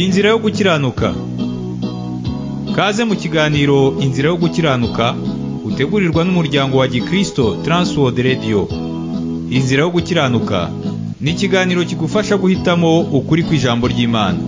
Inzira yo gukiranuka Kaze mu kiganiro Inzira yo gukiranuka utegurirwa n'umuryango wa Gikristo Transworld Radio Inzira yo gukiranuka ni ikiganiro kigufasha guhitamo ukuri kw'ijambo ry'Imana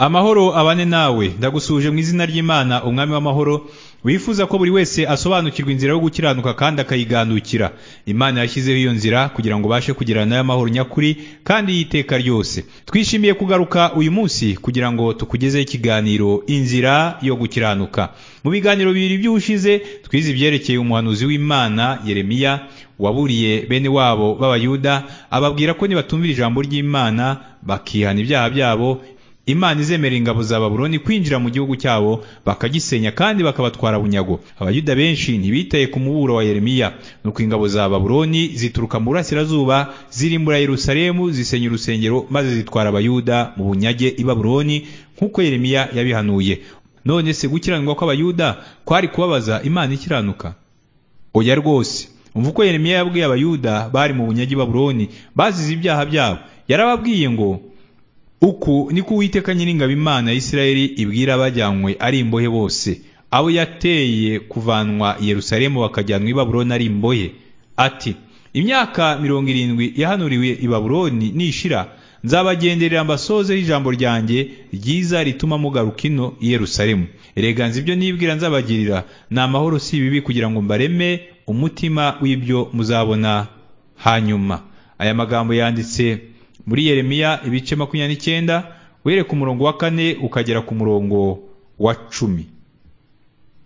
Amahoro abane nawe ndagusuje mu izina ry'Imana umwami w'amahoro wifuza ko buri wese asobanukirwa inzira yo gukiranuka kandi akayiganukira imana yashyizeho iyo nzira kugira ngo ubashe kugira nayo amahoro nyakuri kandi y'iteka ryose twishimiye kugaruka uyu munsi kugira ngo tukugezeho ikiganiro inzira yo gukiranuka mu biganiro bibiri by'ubushize twize ibyerekeye umuhanuzi w'imana yeremiya waburiye bene wabo b'abayuda ababwira ko nibatumvira ijambo ry'imana bakihana ibyaha byabo imana izemera ingabo za babuloni kwinjira mu gihugu cyabo bakagisenya kandi bakabatwara bunyago abayuda benshi ntibitaye ku muburo wa yeremiya nuko ingabo za babuloni zituruka mu burasirazuba zirimbura yerusalemu zisenya urusengero maze zitwara abayuda mu bunyage i babuloni nk'uko yeremiya yabihanuye none se gukiranirwa kw'abayuda kwari kubabaza imana ikiranuka oya rwose umva uko yeremiya yabwiye abayuda bari mu bunyage i babuloni bazize ibyaha byabo yarababwiye ngo uku niko uwiteka nyiringabo imana ya isirayeli ibwira abajyanywe ari imbohe bose abo yateye kuvanwa yerusalemu bakajyanwa i babuloni ari imbohe ati imyaka mirongo irindwi yahanuriwe i babuloni nishira nzabagenderera mbasozeho ijambo ryanjye ryiza rituma mugaruka ino i yerusalemu nzi ibyo nibwira nzabagirira ni amahoro si ibibi kugira ngo mbareme umutima w'ibyo muzabona hanyuma aya magambo yanditse muri yeremiya ibice makumyabiri n'icyenda were ku murongo wa kane ukagera ku murongo wa cumi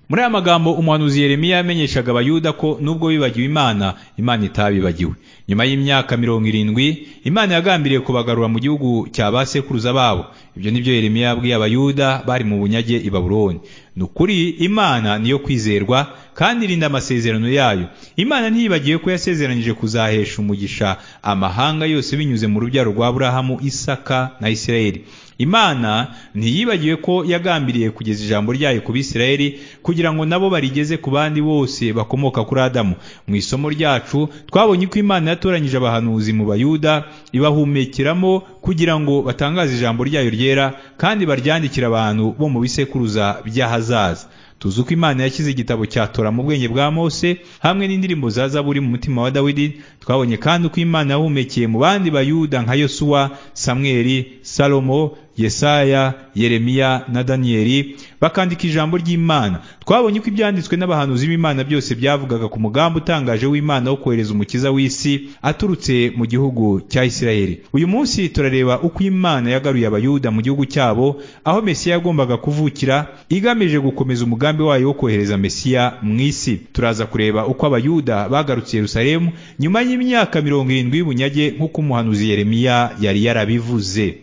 muri aya magambo umuhanuzi yeremiya yamenyeshaga abayuda ko nubwo bibagiwe imana imana itabibagiwe nyuma y'imyaka mirongo irindwi imana yagambiriye kubagarura mu gihugu cya ba sekuruza babo ibyo ni byo yeremiya yabwiye abayuda bari mu bunyage i babuloni ni ukuri imana niyo kwizerwa kandi irinda amasezerano yayo imana ntiyibagiwe ko yasezeranyije kuzahesha umugisha amahanga yose binyuze mu rubyaro rwa burahamu isaka na isirayeli imana ntiyibagiwe ko yagambiriye kugeza ijambo ryayo ku bisirayeli kugira ngo nabo barigeze ku bandi bose bakomoka kuri adamu mu isomo ryacu twabonye ko imana yatoranyije abahanuzi mu bayuda ibahumekeramo kugira ngo batangaze ijambo ryayo ryera kandi baryandikire abantu bo mu bisekuruza by'ahazaza tuzi uko imana yashyize igitabo cya tora mu bwenge bwa mose hamwe n'indirimbo za zaburi mu mutima wa dawidi twabonye kandi uko imana yahumekeye mu bandi bayuda nka yosuwa samweli salomo yesaya yeremiya na daniyeli bakandika ijambo ry'imana twabonye ko ibyanditswe n'abahanuzi b'imana byose byavugaga ku mugambi utangaje w'imana wo kohereza umukiza w'isi aturutse mu gihugu cya isirayeli uyu munsi turareba uko imana yagaruye abayuda mu gihugu cyabo aho mesiya yagombaga kuvukira igamije gukomeza umugambi wayo wo kohereza mesiya mu isi turaza kureba uko abayuda bagarutse yerusalemu nyuma y'imyaka mirongo irindwi y'ubunyage nk'uko umuhanuzi yeremiya yari yarabivuze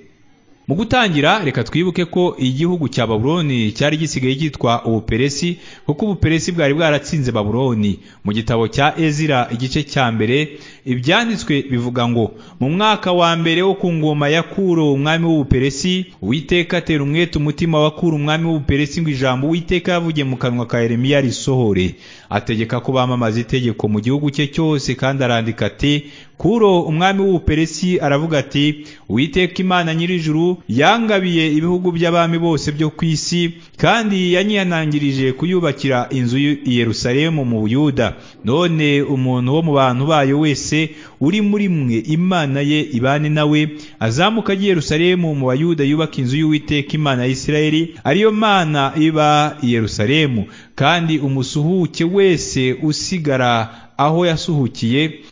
mu gutangira reka twibuke ko igihugu cya babuloni cyari gisigaye cyitwa ubuperesi kuko ubuperesi bwari bwaratsinze babuloni mu gitabo cya ezira igice cya mbere ibyanditswe bivuga ngo mu mwaka wa mbere wo ku ngoma ya kuro umwami w'ubuperesi uwiteka atera umwete umutima wa kuro umwami w'ubuperesi ngo ijambo uwiteka yavugiye mu kanwa ka yeremiya risohore ategeka ko bamamaza itegeko mu gihugu cye cyose kandi arandika ati kuro umwami w'ubuperesi aravuga ati uwiteka imana nyir'ijuru yangabiye ibihugu by'abami bose byo ku isi kandi yanyihanangirije kuyubakira inzu i yerusalemu mu buyuda none umuntu wo mu bantu bayo wese uri muri mwe imana ye ibane nawe azamuka ajya yerusalemu mu bayuda yubaka inzu y'uwiteka imana ya isirayeli ariyo mana iba i yerusalemu kandi umusuhuke wese usigara aho yasuhukiye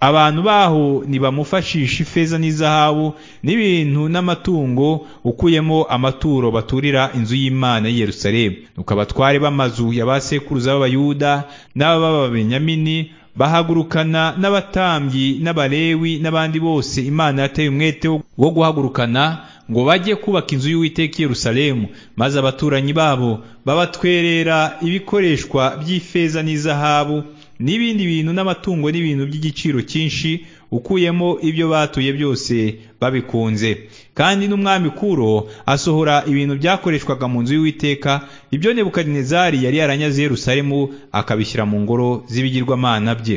abantu baho ntibamufashisha ifeza n'izahabu n'ibintu n'amatungo ukuyemo amaturo baturira inzu y'imana y'i yerusalemu nuko abatware b'amazu ya ba sekuruza b'abayuda n'ab'ababenyamini bahagurukana n'abatambyi n'abalewi n'abandi bose imana yateye umwete wo guhagurukana ngo bajye kubaka inzu y'uwiteka yerusalemu maze abaturanyi babo babatwerera ibikoreshwa by'ifeza n'izahabu n'ibindi bintu n'amatungo n'ibintu by'igiciro cyinshi ukuyemo ibyo batuye byose babikunze kandi n'umwami kuro asohora ibintu byakoreshwaga mu nzu y'uwiteka ibyo nebukadinezari yari yaranyaze yerusalemu akabishyira mu ngoro z'ibigirwamana bye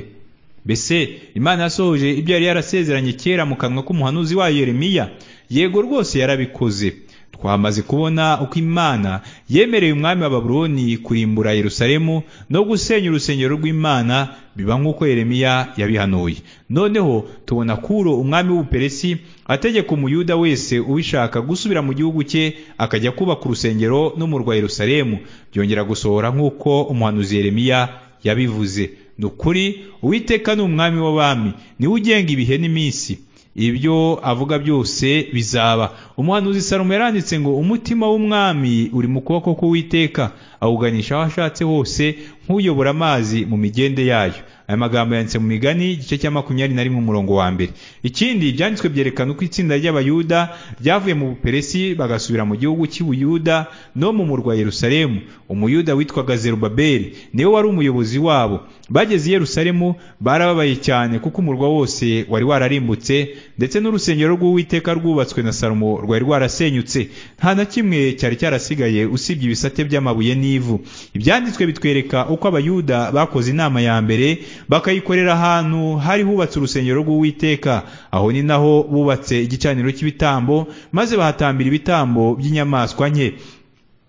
mbese imana yasohoje ibyo yari yarasezeranye kera mu kanwa k'umuhanuzi wayo yeremiya yego rwose yarabikoze twamaze kubona uko imana yemereye umwami wa baburoni kurimbura yerusalemu no gusenya urusengero rw'imana biba nk'uko yeremiya yabihanuye noneho tubona kuro umwami w'ubuperesi ategeka umuyuda wese ubishaka gusubira mu gihugu cye akajya kubaka urusengero n'umurwa yerusalemu byongera gusohora nk'uko umuhanuzi yeremiya yabivuze ni ukuri uwiteka ni umwami w'abami niwe ugenga ibihe n'iminsi ibyo avuga byose bizaba umuhanuzi salomo yaranditse ngo umutima w'umwami uri mu kuboko k'uwiteka awuganisha aho ashatse hose nk'uyobora amazi mu migende yayo aya magambo yanditse mu migani igice cya makumyabiri na rimwe umurongo wa mbere ikindi ibyanditswe byerekana uko itsinda ry'abayuda ryavuye mu buperesi bagasubira mu gihugu cy'ubuyuda no mu murwa yerusalemu umuyuda witwaga zerubabeli niwe wari umuyobozi wabo bageze i yerusalemu barababaye cyane kuko umurwa wose wari wararimbutse ndetse n'urusengero rw'uwiteka rwubatswe na salomo rwari rwarasenyutse nta na kimwe cyari cyarasigaye usibye ibisate by'amabuye n'ivu ibyanditswe bitwereka uko abayuda bakoze inama ya mbere bakayikorera ahantu hari hubatse urusengero rw'uwiteka aho ni naho bubatse igicaniro cy'ibitambo maze bahatambira ibitambo by'inyamaswa nke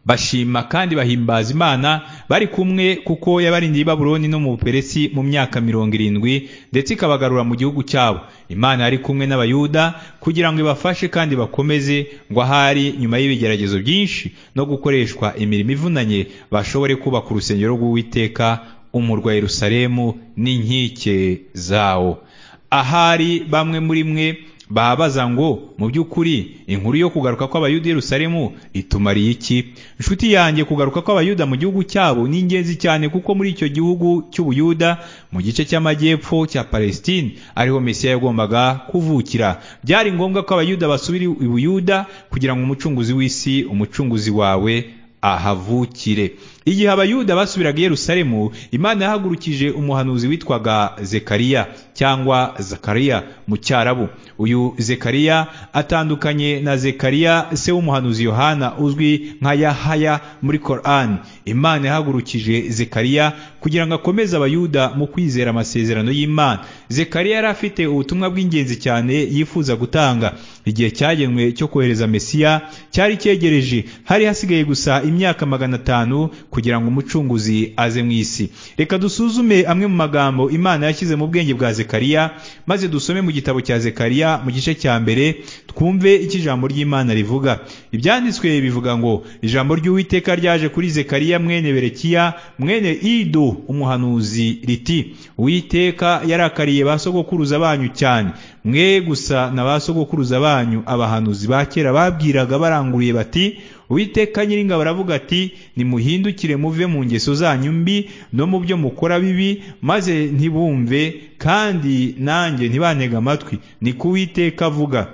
bashima kandi bahimbaza imana bari kumwe kuko yabarindiye i babuloni no mu buperesi mu myaka mirongo irindwi ndetse ikabagarura mu gihugu cyabo imana yari kumwe n'abayuda kugira ngo ibafashe kandi bakomeze ngo ahari nyuma y'ibigeragezo byinshi no gukoreshwa imirimo ivunanye bashobore kubaka urusengero rw'uwiteka umurwa yerusalemu n'inkike zawo ahari bamwe muri mwe babaza ngo mu by'ukuri inkuru yo kugaruka kw'abayuda Yerusalemu itumariye iki inshuti yanjye kugaruka kw'abayuda mu gihugu cyabo ni ingenzi cyane kuko muri icyo gihugu cy'ubuyuda mu gice cy'amajyepfo cya Palestine ariho Mesiya yagombaga kuvukira byari ngombwa ko abayuda basubira i Buyuda kugira ngo umucunguzi w'isi umucunguzi wawe ahavukire igihe abayuda basubiraga i yerusalemu imana yahagurukije umuhanuzi witwaga zekariya cyangwa zakariya mu cyarabu uyu zekariya atandukanye na zekariya se w'umuhanuzi yohana uzwi nka yahaya muri korani imana yahagurukije zekariya kugira ngo akomeze abayuda mu kwizera amasezerano y'imana zekariya yari afite ubutumwa bw'ingenzi cyane yifuza gutanga igihe cyagenwe cyo kohereza mesiya cyari cyegereje hari hasigaye gusa imyaka magana atanu kugira ngo umucunguzi aze mu isi reka dusuzume amwe mu magambo imana yashyize mu bwenge bwa zekariya maze dusome mu gitabo cya zekariya mu gice cya mbere twumve icyo ijambo ry'imana rivuga ibyanditswe bivuga ngo ijambo ry'uwiteka ryaje kuri zekariya mwene berekiya mwene ido umuhanuzi riti uwiteka yarakariye ba sogokuruza banyu cyane mwe gusa na ba sogokuruza banyu abahanuzi ba kera babwiraga baranguriye bati uwiteka nyiringabo aravuga ati nimuhindukire muve mu ngeso zanyu mbi no mu byo mukora bibi maze ntibumve kandi nanjye ntibantege amatwi ni ko uwiteka avuga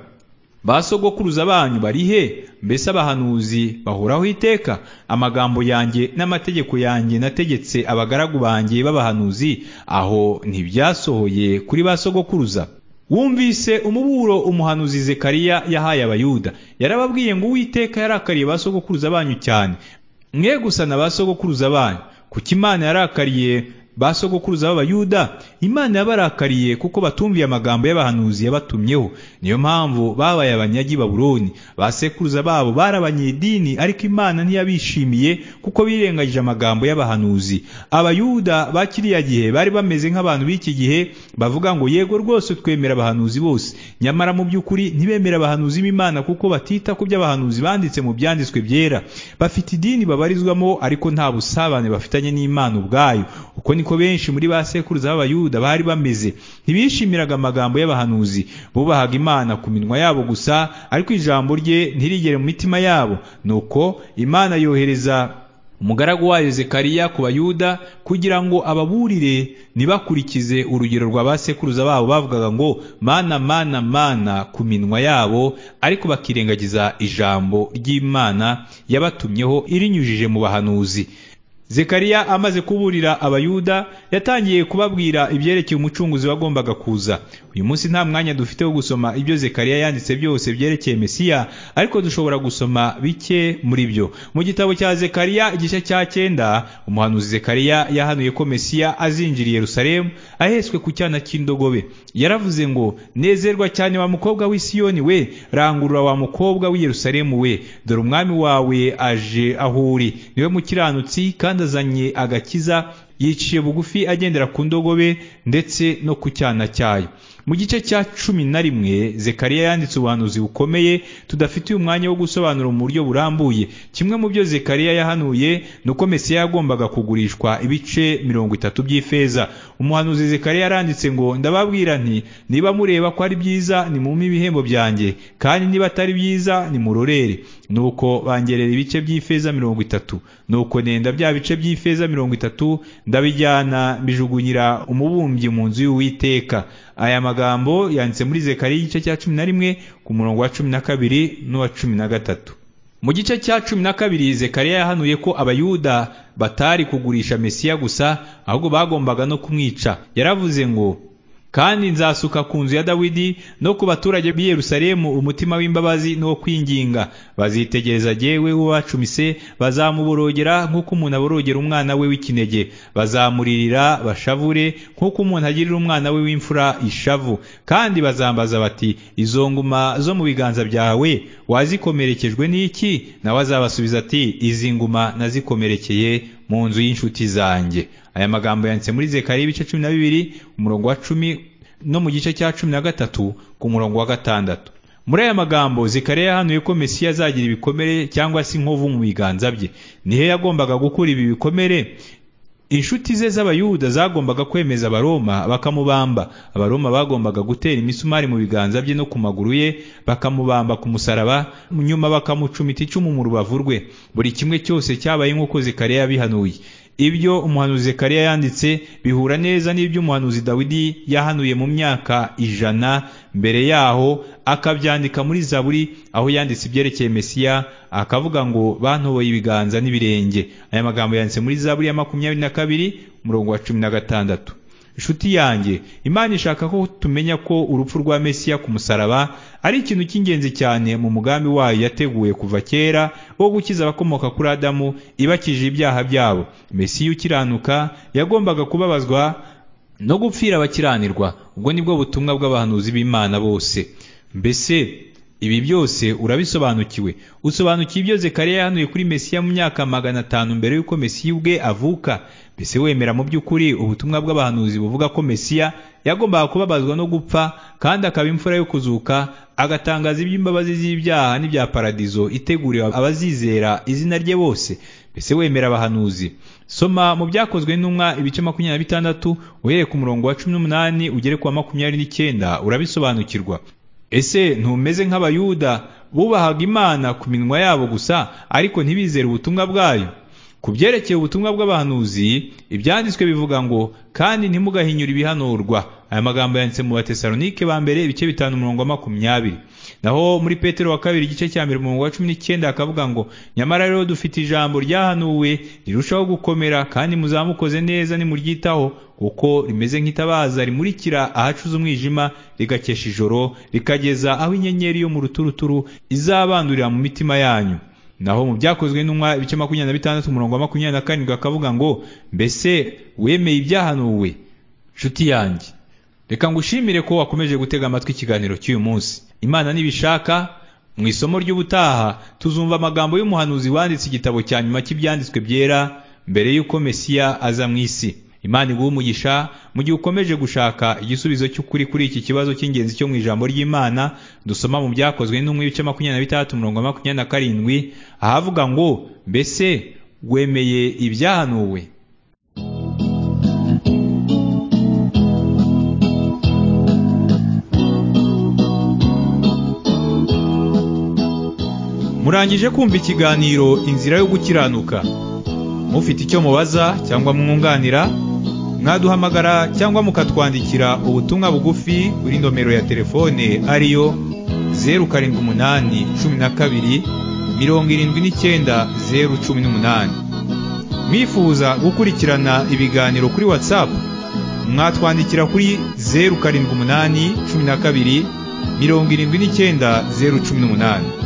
ba sogokuruza banyu barihe mbese abahanuzi bahoraho iteka amagambo yanjye n'amategeko yanjye nategetse abagaragu banjye b'abahanuzi aho ntibyasohoye kuri ba sogokuruza wumvise umuburo umuhanuzi zekariya yahaye abayuda yarababwiye ngo uwiteka yarakariye ba sogokuruza banyu cyane mwe gusa na ba sogokuruza banyu kuko imana yarakariye ba sogokuruza b'abayuda imana yabarakariye kuko batumviye amagambo y'abahanuzi yabatumyeho niyo mpamvu babaye abanyagi baburoni ba sekuruza babo bari abanyedini ariko imana ntiyabishimiye kuko birengagije amagambo y'abahanuzi abayuda ba kiriya gihe bari bameze nk'abantu b'iki gihe bavuga ngo yego rwose twemera abahanuzi bose nyamara mu by'ukuri ntibemera abahanuzi b'imana kuko batita ku by'abahanuzi banditse mu byanditswe byera bafite idini babarizwamo ariko nta busabane bafitanye n'imana ubwayo uko ni niko benshi muri ba sekuruza b'abayuda bari bameze ntibishimiraga amagambo y'abahanuzi bubahaga imana ku minwa yabo gusa ariko ijambo rye ntirigere mu mitima yabo nuko imana yohereza umugaragu wayo zekariya ku bayuda kugira ngo ababurire ntibakurikize urugero rwa ba sekuruza babo bavugaga ngo mana mana mana ku minwa yabo ariko bakirengagiza ijambo ry'imana yabatumyeho irinyujije mu bahanuzi Zekariya amaze kuburira abayuda yatangiye kubabwira ibyerekeye umucunguzi wagombaga kuza. Uyu munsi nta mwanya dufite wo gusoma ibyo Zekariya yanditse byose byerekeye Mesiya, ariko dushobora gusoma bike muri byo. Mu gitabo cya Zekariya igice cya cyenda, umuhanuzi Zekariya yahanuye ko Mesiya azinjira i Yerusalemu ahetswe ku cyana cy'indogobe. Yaravuze ngo, "Nezerwa cyane wa mukobwa w'i Siyoni we, rangurura wa mukobwa w'i Yerusalemu we, dore umwami wawe aje aho uri, niwe mukiranutsi kandi kandi azanye agakiza yiciye bugufi agendera ku ndogobe ndetse no ku cyana cyayo mu gice cya cumi na rimwe zekariya yanditse ubuhanuzi bukomeye tudafitiye umwanya wo gusobanura mu buryo burambuye kimwe mu byo zekariya yahanuye ni uko mesiya yagombaga kugurishwa ibice mirongo itatu by'ifeza umuhanuzi zekariya yaranditse ngo ndababwira nti niba mureba ko ari byiza nimumpe ibihembo byanjye kandi niba atari byiza nimurorere nuko bangerera ibice by'ifeza mirongo itatu nuko nenda bya bice by'ifeza mirongo itatu ndabijyana mbijugunyira umubumbyi mu nzu y'uwiteka aya magambo yanditse muri zekariya igice cya cumi na rimwe ku murongo wa cumi na kabiri n'uwa cumi na gatatu mu gice cya cumi na kabiri zekariya yahanuye ko abayuda batari kugurisha mesiya gusa ahubwo bagombaga no kumwica yaravuze ngo kandi nzasuka ku nzu ya Dawidi no ku baturage b'i Yerusalemu umutima w'imbabazi no kwinginga bazitegereza jewe ubacumise bazamuborogera nk'uko umuntu aborogera umwana we w'ikinege bazamuririra bashavure nk'uko umuntu agirira umwana we w'imfura ishavu kandi bazambaza bati izo nguma zo mu biganza byawe wazikomerekejwe n'iki nawe azabasubiza ati izi nguma nazikomerekeye mu nzu y'inshuti zanjye aya magambo yanditse muri zekariya ibice cumi na bibiri umurongo wa cumi no mu gice cya cumi na gatatu ku murongo wa gatandatu muri aya magambo Zekariya yahanuye ko Mesiya azagira ibikomere cyangwa se inkovu mu biganza bye nihe yagombaga gukura ibi bikomere inshuti ze z'abayuda zagombaga kwemeza abaroma bakamubamba abaroma bagombaga gutera imisumari mu biganza bye no ku maguru ye bakamubamba ku musaraba nyuma bakamucumita icumu mu rubavu rwe buri kimwe cyose cyabaye nk'uko Zekariya yabihanuye ibyo umuhanuzi Zekariya yanditse bihura neza n'ibyo umuhanuzi Dawidi yahanuye mu myaka ijana mbere yaho akabyandika muri Zaburi aho yanditse ibyerekeye Mesiya akavuga ngo bantoboye ibiganza n'ibirenge aya magambo yanditse muri Zaburi ya makumyabiri na kabiri umurongo wa cumi na gatandatu inshuti yanjye imana ishaka ko tumenya ko urupfu rwa Mesiya ku musaraba ari ikintu cy'ingenzi cyane mu mugambi wayo yateguye kuva kera wo gukiza abakomoka kuri adamu ibakije ibyaha byabo Mesiya ukiranuka yagombaga kubabazwa no gupfira abakiranirwa ubwo nibwo butumwa bw'abahanuzi b'imana bose mbese ibi byose urabisobanukiwe usobanukiwe ibyo Zekariya yahanuye kuri Mesiya mu myaka magana atanu mbere y'uko Mesiya ubwe avuka mbese wemera mu by'ukuri ubutumwa bw'abahanuzi buvuga ko Mesiya yagombaga kubabazwa no gupfa kandi akaba imfura yo kuzuka agatangaza iby'imbabazi z'ibyaha n'ibya paradizo iteguriwe abazizera izina rye bose mbese wemera abahanuzi soma mu byakozwe n'umwa ibice makumyabiri na bitandatu uhereye ku murongo wa cumi n'umunani ugere ku wa makumyabiri n'icyenda urabisobanukirwa ese ntumeze nk'abayuda bubahaga imana ku minwa yabo gusa ariko ntibizere ubutumwa bwayo ku byerekeye ubutumwa bw'abahanuzi ibyanditswe bivuga ngo kandi ntimugahinyure ibihanurwa aya magambo yanditse mu batesalonike ba mbere ibice bitanu umurongo wa makumyabiri naho muri petero wa kabiri igice cya mbere umurongo wa cumi n'icyenda akavuga ngo nyamara rero dufite ijambo ryahanuwe rirushaho gukomera kandi muzamukoze neza nimuryitaho kuko rimeze nk'itabaza rimurikira ahacuze umwijima rigakesha ijoro rikageza aho inyenyeri yo mu ruturuturu izabandurira mu mitima yanyu naho mu byakozwe n'umwa ibice makumyabiri na bitandatu umurongo wa makumyabiri na karindwi akavuga ngo mbese wemeye ibyahanuwe nshuti yanjye reka ngushimire ko wakomeje gutega amatwi ikiganiro cy'uyu munsi imana nibishaka mu isomo ry'ubutaha tuzumva amagambo y'umuhanuzi wanditse igitabo cya nyuma cy'ibyanditswe byera mbere y'uko mesiya aza mu isi imana iguha umugisha mu gihe ukomeje gushaka igisubizo cy'ukuri kuri iki kibazo cy'ingenzi cyo mu ijambo ry'imana dusoma mu byakozwe n'umwe ibice makumyabiri na bitandatu umurongo wa makumyabiri na karindwi ahavuga ngo mbese wemeye ibyahanuwe murangije kumva ikiganiro inzira yo gukiranuka mufite icyo mubaza cyangwa mwunganira mwaduhamagara cyangwa mukatwandikira ubutumwa bugufi kuri nomero ya telefone ariyo zeru karindwi umunani cumi na kabiri mirongo irindwi n'icyenda zeru cumi n'umunani mwifuza gukurikirana ibiganiro kuri whatsapp mwatwandikira kuri zeru karindwi umunani cumi na kabiri mirongo irindwi n'icyenda zeru cumi n'umunani